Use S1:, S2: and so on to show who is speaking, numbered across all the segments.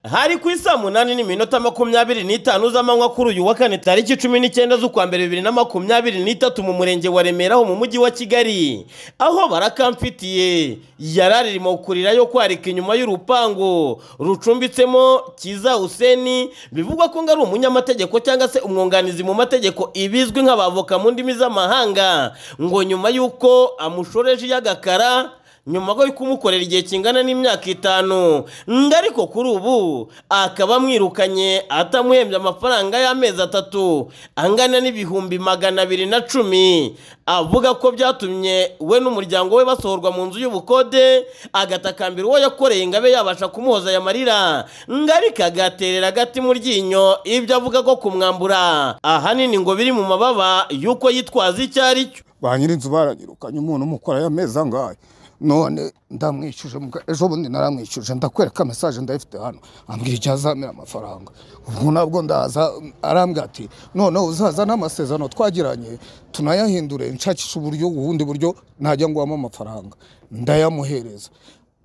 S1: hari ku isa munani n'iminota makumyabiri n'itanu z'amanywa kuri uyu wa kane tariki cumi n'icyenda z'ukwa mbere bibiri na makumyabiri n'itatu mu murenge wa remera ho mu mujyi wa kigali aho barakamfitiye yararimo kurirayo kwarika inyuma y'urupangu rucumbitsemo kiza useni bivugwa ko ngo ari umunyamategeko cyangwa se umwunganizi mu mategeko ibizwi nk'abavoka mu ndimi z'amahanga ngo nyuma y'uko amushoreje iy'agakara nyuma yo kumukorera igihe kingana n'imyaka itanu ngo ariko kuri ubu akaba amwirukanye atamuhembye amafaranga y'amezi atatu angana n'ibihumbi magana abiri na cumi avuga ko byatumye we n'umuryango we basohorwa mu nzu y'ubukode agatakambira uwo yakoreye ngo abe yabasha kumuhoza aya marira ngo ariko agaterera agati mu ryinyo ibyo avuga ko kumwambura ahanini ngo biri mu mababa y'uko yitwaza icyo ari cyo
S2: ba nyir'inzu baranyirukanye umuntu umukora y'amezi angahe none ndamwishyuje ejo bundi naramwishyuje ndakwereka mesaje ndayifite hano ambwira igihe azamira amafaranga ubwo nabwo ndaza arambwira ati noneho uzaza n'amasezerano twagiranye tunayahindure nshakisha uburyo ubundi buryo najya nguhamo amafaranga ndayamuhereza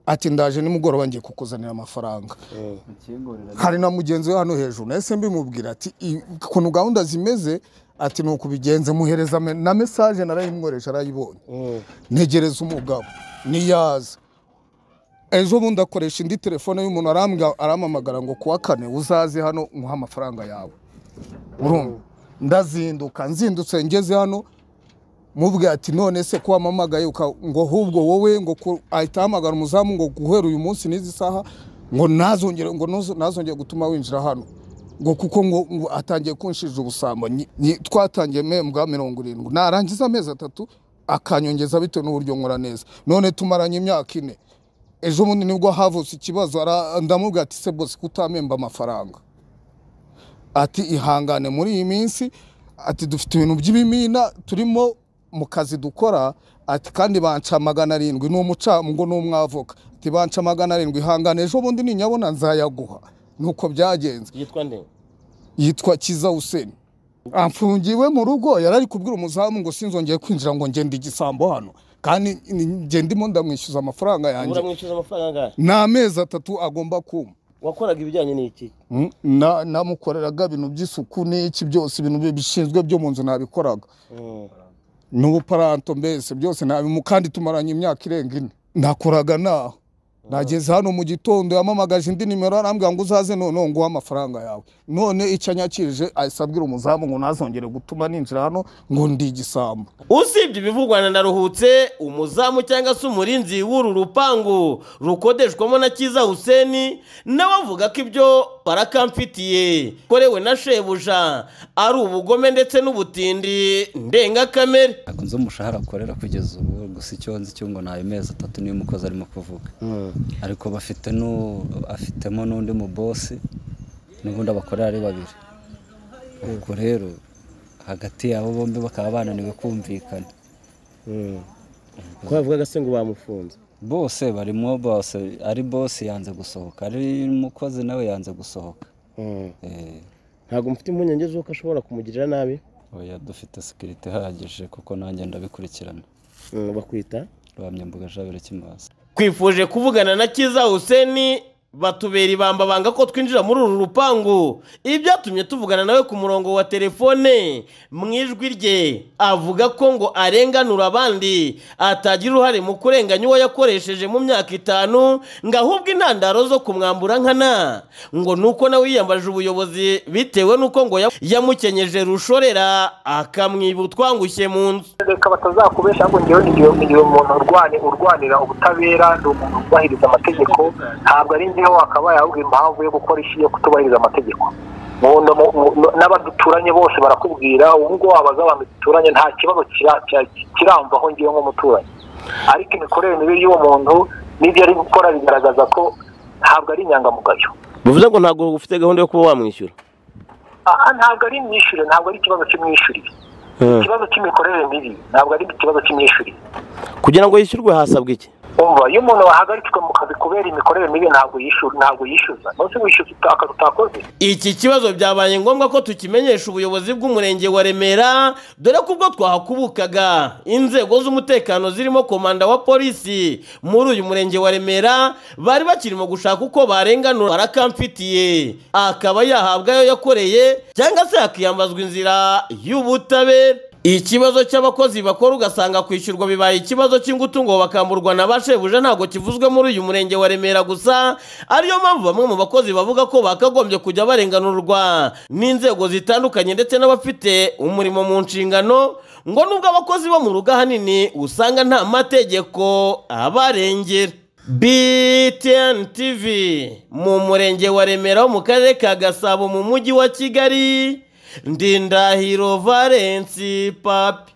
S2: ati ndaje nimugoroba ngiye kukuzanira amafaranga hari na mugenzi we hano hejuru nahise mbimubwira ati ukuntu gahunda zimeze ati ni ukubigenza muhereza me- na mesaje narayimworesha arayibonye ntegereza umugabo niyaza ejo bundi akoresha indi telefone y'umuntu arambwa- arampamagara ngo kuwa kane uzaze hano muhe amafaranga yawe urumva ndazinduka nzindutse ngeze hano mubwira ati none se ko wamamagaye uka- ngo ahubwo wowe ngo ku- ahita ahamagara umuzamu ngo guhera uyu munsi n'izi saha ngo ntazongere ngo nuzo- ntazongere gutuma winjira hano ngo kuko ngo ngo atangiye kunshirira ubusambo Nyi- nyi- twatangiye membwa mirongo irindwi narangiza amezi atatu akanyongeza bitewe n'uburyo nkora neza none tumaranye imyaka ine ejo bundi nibwo havutse ikibazo ara- ndamubwira ati se bose kutamemba amafaranga ati ihangane muri iyi minsi ati dufite ibintu by'ibimina turimo mu kazi dukora ati kandi banca magana arindwi ni umucamungo ni umwavoka ati banca magana arindwi ihangane ejo bundi ninyabona nzayaguha nuko byagenze
S1: yitwa nde
S2: yitwa kiza useni amfungiwe mu rugo yari ari kubwira umuzamu ngo sinzongeye kwinjira ngo ngende igisambo hano kandi ni- njye ndimo ndamwishyuza amafaranga yanjye
S1: uramwishyuza amafaranga angahe
S2: ni amezi atatu agomba kuma
S1: wakoraga ibijyanye n'iki
S2: Mm, na- namukoreraga ibintu by'isuku n'iki byose ibintu bi- bishinzwe byo mu nzu nabikoraga n'ubuparanto mbese byose nabimu kandi tumaranye imyaka irenga ine nakoraga naho nageze hano mu gitondo yamamagaje indi nimero arambwira ngo uzaze noneho nguhe amafaranga yawe none icyo anyakirije ahise abwira umuzamu ngo ntazongere gutuma ninjira hano ngo ndi igisambo
S1: usibye ibivugwa na ndaruhutse umuzamu cyangwa se umurinzi w'uru rupangu rukodeshwamo na kiza huseni nawe avuga ko ibyo barakamfitiye korewe na shebuja ari ubugome ndetse n'ubutindi ndengakamere
S3: ntabwo nzi umushahara akorera kugeza ubu gusa icyo nzi cyo ngo ni ayo mezi atatu niyo umukozi arimo kuvuga ariko bafite nu- afitemo n'undi mubosi n'ubundi abakorera ari babiri ubwo rero hagati yabo bombi bakaba bananiwe kumvikana
S1: ko bavugaga se ngo bamufunze
S3: bose barimo bose ari bosi yanze gusohoka ari umukozi nawe yanze gusohoka Eh,
S1: ntabwo mfite impungenge z'uko ashobora kumugirira nabi
S3: oya dufite sekirite ihagije kuko nanjye ndabikurikirana
S1: bakwita
S3: rwamyambuga jabere kimazi
S1: twifuje kuvugana na kiza huseni batubera ibamba banga ko twinjira muri uru rupangu ibi byatumye tuvugana nawe ku murongo wa telefone mu ijwi rye avuga ko ngo arenganura abandi atagira uruhare mu kurenganya uwo yakoresheje mu myaka itanu ngo ahubwo intandaro zo kumwambura nkana ngo ni uko nawe yiyambaje ubuyobozi bitewe n'uko ngo ya- yamukenyeje rushorera akamwiba utwangushye mu nzu
S4: reka batazakubesha ahubwo ngewe igihe igihe umuntu urwani urwanira ubutabera ni umuntu wubahiriza amategeko ntabwo ari njyewe wakabaye ahubwo impamvu yo gukora ishi yo kutubahiriza amategeko Mu- no- mu- mu- n'abaduturanye bose barakubwira ubu ngo wabaza abantu duturanye nta kibazo kira- kira- kiramvaho ngewe nk'umuturanyi ariko imikorere mibi y'uwo muntu n'ibyo ari gukora bigaragaza ko ntabwo ari inyangamugayo
S1: bivuze ngo ntabwo ufite gahunda yo kuba wamwishyura
S4: aha ntabwo ari imyishyurire ntabwo ari ikibazo cy'imyishyurire ikibazo cy'imikorere mibi ntabwo ari ikibazo cy'imyishyurire
S1: kugira ngo yishyurwe hasabwa iki
S4: umva iyo umuntu wahagaritswe mu kazi kubera imikorere mibi ntabwo yishyura ntabwo yishyuza munsi wishyuza akazi utakoze
S1: iki kibazo byabaye ngombwa ko tukimenyesha ubuyobozi bw'umurenge wa remera dore ko ubwo twahakubukaga inzego z'umutekano zirimo komanda wa polisi muri uyu murenge wa remera bari bakirimo gushaka uko barenganura barakamfitiye akaba yahabwa ayo yakoreye cyangwa se hakiyambazwa inzira y'ubutabera ikibazo cy'abakozi bakora ugasanga kwishyurwa bibaye ikibazo cy'ingutu ngo bakamburwa na ba shebuja ntabwo kivuzwe muri uyu murenge wa remera gusa ariyo mpamvu bamwe mu bakozi bavuga ko bakagombye kujya barenganurwa n'inzego zitandukanye ndetse n'abafite umurimo mu nshingano ngo nubwo abakozi bo mu rugo ahanini usanga nta mategeko abarengera BTN TV mu murenge wa remera wo mu karere ka gasabo mu mujyi wa kigali ndindahiro valensi papi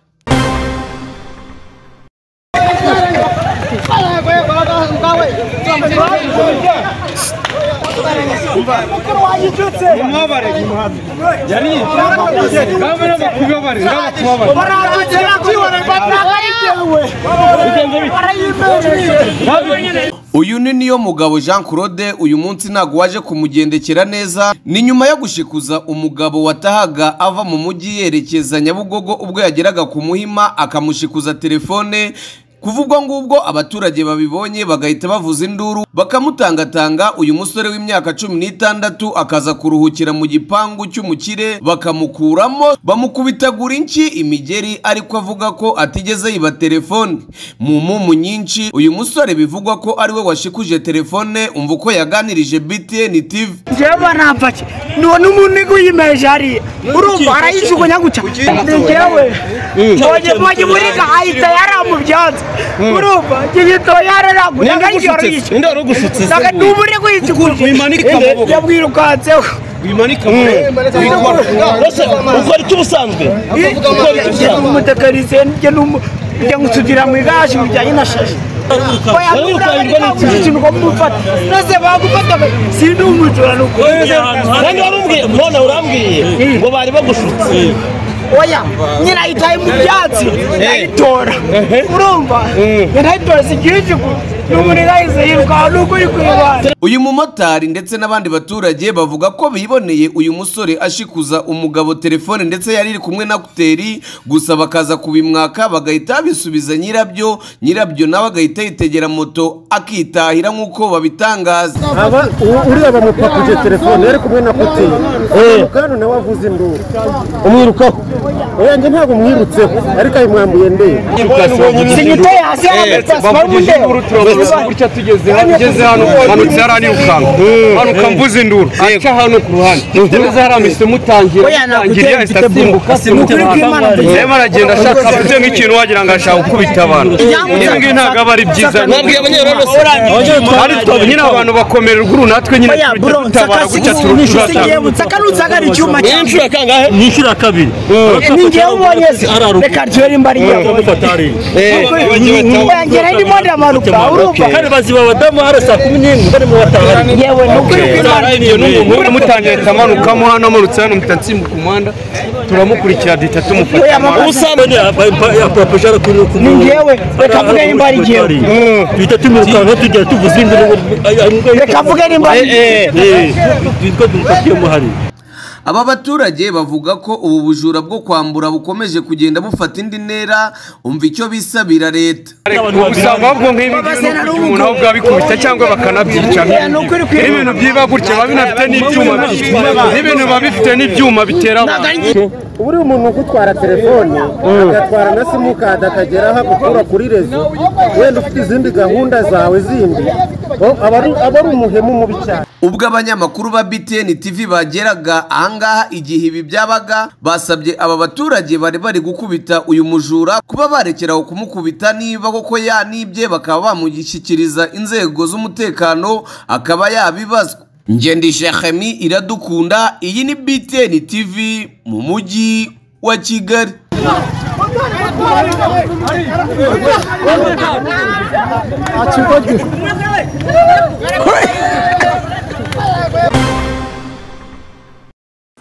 S5: uyu ni niyo mugabo jean claude uyu munsi ntabwo waje kumugendekera neza ni nyuma yo gushikuza umugabo watahaga ava mu mujyi yerekeza nyabugogo ubwo yageraga ku muhima akamushikuza telefone kuva ubwo ngubwo abaturage babibonye bagahita bavuza induru bakamutangatanga uyu musore w'imyaka cumi n'itandatu akaza kuruhukira mu gipangu cy'umukire bakamukuramo bamukubitagura inshyi imigeri ariko avuga ko atigeze yiba telefone mu mumu nyinshi uyu musore bivugwa ko ari we washikuje telefone umva uko yaganirije btn tv
S6: njyewe ntabake none umuntu iguyimeje hariya urumva arayijugunya gutya ni njyewe mwagiye muriga ahita yaramubyanze urumva gihita yararagunya ngarigero yishyura
S1: ninde wari ugusutse
S6: ntabwo ni ubu uri kuyikiguje yamwirukanseho
S1: wimanika ukora icyo ubusanzwe
S6: umutekinisiye njye n'umu njya nkusugira mu igaraje bijyanye na shashi ikintu ngo mufata maze bagufata sindi umujura
S1: kandi warambwiye none urambwiye ngo bari bagushutse
S6: oya nyina ayitaye mu byatsi ayitora urumva nyina ayitora zigirishyigu n'umuriro ahise yirukaho nuko uri kuyibana
S5: uyu mumotari ndetse n'abandi baturage bavuga ko biboneye uyu musore ashikuza umugabo telefone ndetse yari iri kumwe na kuteri gusa bakaza kubimwaka bagahita babisubiza nyirabyo nyirabyo nawe agahita yitegera moto akitahira nk'uko babitangaza
S7: aba u- uriya bamupakuje telefone yari kumwe na kuti umukanu nawe avuze induru umwirukaho oyanjye ntabwo umwirutseho ariko ayimwambuye ndeye
S6: singiteye hasi y'amapasi barumundeba
S8: gutya tugeze hano ugeze hano hanutse hariya nirukanka hanuka mvuze induru aca hano ku ruhande meze hariya mpise mutangira
S6: Oya, ntabwo
S8: mutangira
S6: uteye
S8: ahita asimbuka
S6: mfite bulu.
S8: asimbuka
S6: Ni ukuri kw'Imana mfite.
S8: rero aragenda ashaka afite nk'ikintu wagira ngo ashaka gukubita abantu
S6: Ibyamutse-
S8: ibi ngibi ntabwo aba ari byiza
S1: nabwiye abanyerondo
S8: ariko nyine abantu bakomererwa uru natwe nyine
S6: oya
S8: tujya
S6: bro
S8: dutabara gutya
S6: nsigiye
S8: turushaho
S6: mutsaka nutsagara icyuma cyane
S1: kangahe
S7: nishyura kabiri
S6: ni njyewe ubonye se reka ryori mbariyeho wengera ndimo ndamanuka urumva
S7: baziba abadamu hano saa kumi n'imwe bari mu batahari
S6: yewe ni ukuri kw'Imana
S8: ibyo ni umuhungu mutangira ahita amanukamo hano amurutse hano muhita nsimbuka umuhanda turamukurikira duhita tumufata
S6: oya mama
S7: ubusambanyi apapuje arakurira ku
S6: ni
S7: muntu
S6: njyewe reka mvuge nimba ari njyewe
S7: duhita tumirukanka tugera tuvuze induru
S6: reka mvuge nimba ari njyewe
S7: twitwa dumufatiye muhari
S5: aba baturage bavuga ko ubu bujura bwo kwambura bukomeje kugenda bufata indi ntera umva icyo bisabira leta
S8: usanga ahubwo nk'ibi
S6: Baba
S8: ngibi
S6: se nari
S8: n'umuntu aho bwabikubita cyangwa bakanabyica
S6: Oya, ni ukuri kw'Imana.
S8: n'ibintu byiba gutya biba binafite n'ibyuma byinshi. n'ibintu biba bifite n'ibyuma bitera abantu
S7: ubu uriya umuntu ugutwara telefone agatwara na simukadi akagera aho agukura kuri rezo wenda ufite izindi gahunda zawe zindi o- aba ari- aba ari umuhemu mubi cyane
S5: ubwo abanyamakuru ba btn tv bageraga ahangaha igihe ibi byabaga basabye aba baturage bari bari gukubita uyu mujura kuba barekeraho kumukubita niba koko yanibye bakaba bamushyikiriza inzego z'umutekano akaba yabibazwa ngendisha hemi iradukunda iyi ni btn tv mu mujyi wa kigali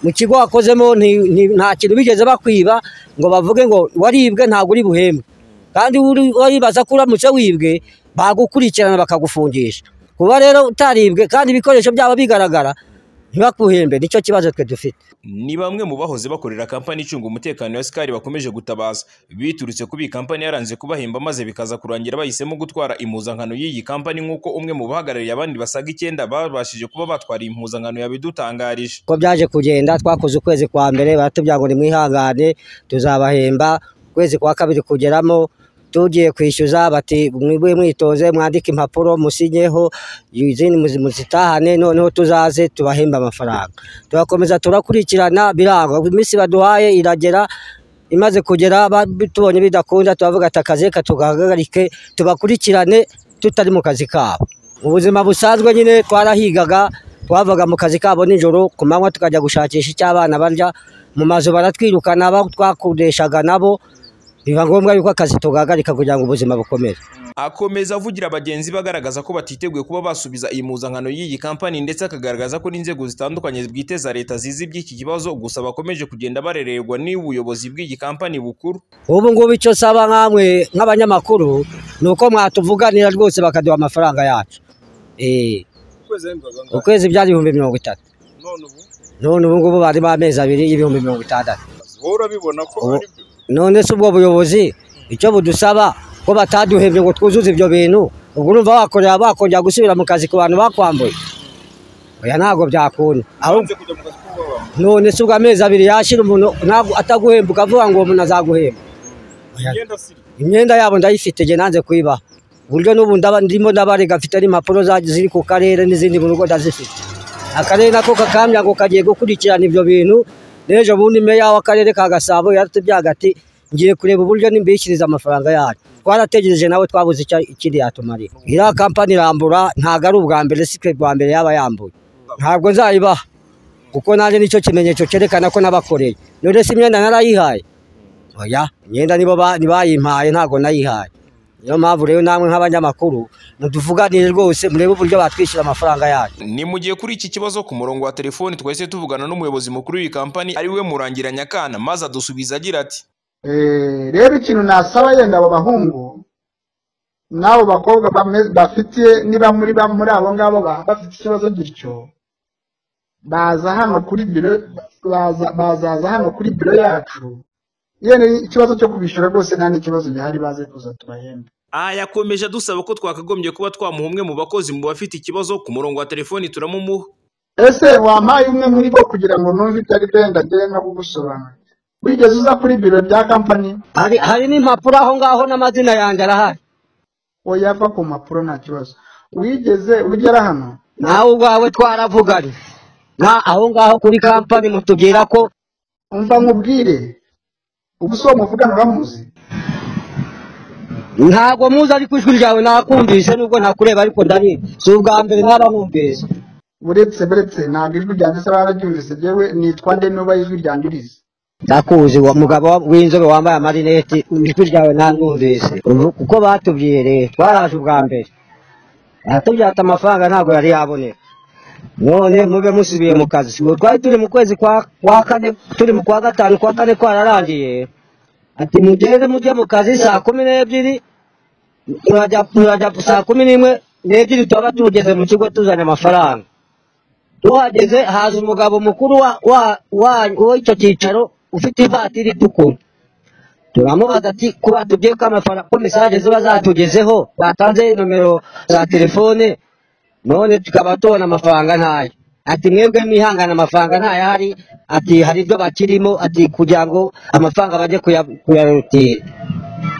S9: mu kigo wakozemo nti- nti- nta kintu bigeze bakwiba ngo bavuge ngo waribwe ntabwo uri buhembwe kandi uri- waribaza ko uramutse wibwe bagukurikirana bakagufungisha kuba rero utaribwe kandi ibikoresho byaba bigaragara ntibakuhembe nicyo kibazo twe dufite
S10: ni bamwe mu bahoze bakorera kampani icunga umutekano ya sikari bakomeje gutabaza biturutse kuba iyi kampani yaranze kubahemba maze bikaza kurangira bahisemo gutwara impuzankano y'iyi kampani nk'uko umwe mu bahagarariye abandi basaga icyenda babashije kuba batwara iyi mpuzankano yabidutangarije
S9: uko byaje kugenda twakoze ukwezi kwa mbere baratubwira ngo nimwihangane tuzabahemba ukwezi kwa kabiri kugeramo tugiye kwishyuza bati mwibwe mwitonze mwandike impapuro musinyeho izindi muzi- muzitahane noneho tuzaze tubahembe amafaranga turakomeza turakurikirana biranga iminsi baduhaye iragera imaze kugera ba- tubonye bidakunda turavuga ati akazi reka tugahagarike tubakurikirane tutari mu kazi kabo ubuzima busanzwe nyine twarahigaga twavaga mu kazi kabo nijoro ku manywa tukajya gushakisha icyo abana barya mu mazu baratwirukana abo twakodeshaga nabo biba ngombwa yuko akazi tugahagarika kugira ngo ubuzima bukomeze
S10: akomeza avugira abagenzi be agaragaza ko batiteguye kuba basubiza iyi mpuzankano y'iyi kampani ndetse akagaragaza ko n'inzego zitandukanye bwite za leta zizi iby'iki kibazo gusa bakomeje kugenda barererwa n'ubuyobozi bw'iyi kampani bukuru
S9: ubu ngubu icyo nsaba nkamwe nk'abanyamakuru ni uko mwatuvuganira rwose bakaduha amafaranga yacu Eh, ukwezi byari ibihumbi mirongo itatu none ubu ngubu barimo amezi abiri y'ibihumbi mirongo itandatu
S11: wowe urabibona ko ari byo
S9: none se ubwo buyobozi icyo budusaba ko bataduhembye ngo twuzuze ibyo bintu ubwo urumva wakorera bakongera gusubira mu kazi ku bantu bakwambuye oya ntabwo byakunda ahubwo none se ubwo amezi abiri yashira umuntu ntabwo ataguhemba ukavuga ngo uwo muntu azaguhemba
S11: imyenda si
S9: imyenda yabo ndayifite njye nanze kuyibaha uburyo n'ubu ndaba ndimo ndabarega mfite n'impapuro za- ziri ku karere n'izindi mu rugo ndazifite akarere nako kakambya ngo kagiye gukurikirana ibyo bintu n'ejo bundi meya w'akarere ka gasabo yaratubyaga ati ngiye kureba uburyo nimbishyiriza amafaranga yacu twarategereje nawe twabuze icya- ikindi yatumarira iriya kampani irambura ntabwo ari ubwa mbere si twe bwa mbere yaba yambuye ntabwo nzayibaha kuko nanjye nicyo kimenyetso cyerekana ko nabakoreye none se imyenda narayihaye oya imyenda nibo ba- ni bayimpaye ntabwo nayihaye niyo mpamvu rero namwe nk'abanyamakuru mutuvuganire rwose murebe uburyo batwishyura amafaranga yacu
S10: ni mu gihe kuri iki kibazo ku murongo wa telefoni twahise tuvugana n'umuyobozi mukuru w'iyi kampani ari we murangira nyakana maze adusubiza agira ati
S12: Eh, rero ikintu nasaba yenda abo bahungu n'abo bakobwa bame- bafite niba muri ba- muri abo ngabo ba- bafite ikibazo gityo baza hano kuri biro baza- bazaza hano kuri biro yacu yenda ikibazo cyo kubishyura rwose nta n'ikibazo gihari baze kuza tubahembe
S10: aha yakomeje adusaba ko twakagombye kuba twamuha umwe mu bakozi mu bafite ikibazo ku murongo wa telefoni turamumuha
S12: ese wampaye umwe muri bo kugira ngo numve ibyo ari byo ndagere no kugusobanurira wigeze uza kuri biro bya kampani
S9: hari hari n'impapuro aho ngaho n'amazina yanjye arahari
S12: oya va ku mpapuro nta kibazo wigeze ugera hano
S9: nawe ubwawe twaravuganye na aho ngaho kuri kampani mutubwira ko
S12: umva nkubwire ubu si uwo muvugana uramuzi
S9: ntabwo muzi ariko ijwi ryawe nakumvise nubwo ntakureba ariko ndabizi si ubwa mbere n'abamwumvise
S12: buretse buretse ntabwo ijwi ryanjye se bararyumvise yewe nitwa nde nuba ijwi ryanjye urizi
S9: ndakuzi wa mugabo w'inzobe wambaye amarineti ijwi ryawe ntanumvise ubu kuko batubwiye rero twaraje ubwa mbere aratubwira ati amafaranga ntabwo yari yaboneka none mube musubiye mu kazi ubu twari turi mu kwezi kwa kwa kane turi mu kwa gatanu kwa kane kwararangiye ati mugende mujye mu kazi saa kumi n'ebyiri murajya murajya saa kumi n'imwe n'ebyiri tuba tugeze mu kigo tuzanye amafaranga tuhageze haza umugabo mukuru wa wa- wa- w'icyo cyicaro ufite ivatiri itukura turamubaza ati kuba tubwiye ko amafaranga ko mesaje ziba zatugezeho batanze nomero za telefone none tukaba tubona amafaranga ntayo ati mwebwe mwihangane amafaranga ntayo ahari ati hari ibyo bakirimo ati kugira ngo amafaranga bajye kuya- kuyarutira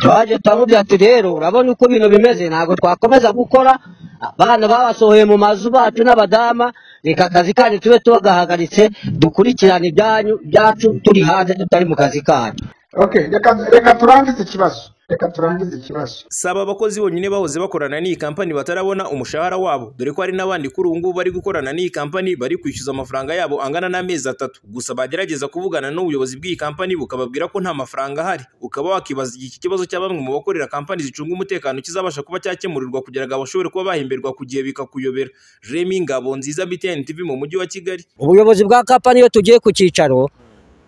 S9: twaje turamubwira ati rero urabona uko ibintu bimeze ntabwo twakomeza gukora abana babasohoye mu mazu bacu n'abadama reka akazi kanyu tube tugahagaritse dukurikirane ibyanyu byacu turi hanze tutari mu kazi kanyu
S12: okay reka reka turangize ikibazo reka turangize ikibazo
S10: saba abakozi bonyine bahoze bakorana n'iyi kampani batarabona umushahara wabo dore ko hari n'abandi kuri ubu ngubu bari gukorana n'iyi kampani bari kwishyuza amafaranga yabo angana n'amezi atatu gusa bagerageza kuvugana n'ubuyobozi bw'iyi kampani bukababwira ko nta mafaranga ahari ukaba wakibaza igihe iki kibazo cya bamwe mu bakorera kampani zicunga umutekano kizabasha kuba cyakemurirwa kugira ngo bashobore kuba bahemberwa ku gihe bikakuyobera remi ngabo nziza btn tv mu mujyi wa kigali
S9: ubuyobozi bwa kapani iyo tugiye ku cyicaro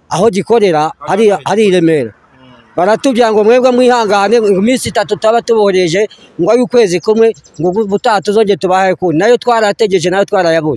S9: aho gikorera hari hari i remera baratubwira ngo mwebwe mwihangane ngo iminsi itatu tuba tubohereje ngo ay'ukwezi kumwe ngo ubutaha tuzongere tubahe kundi nayo twarategereje nayo twarayabonye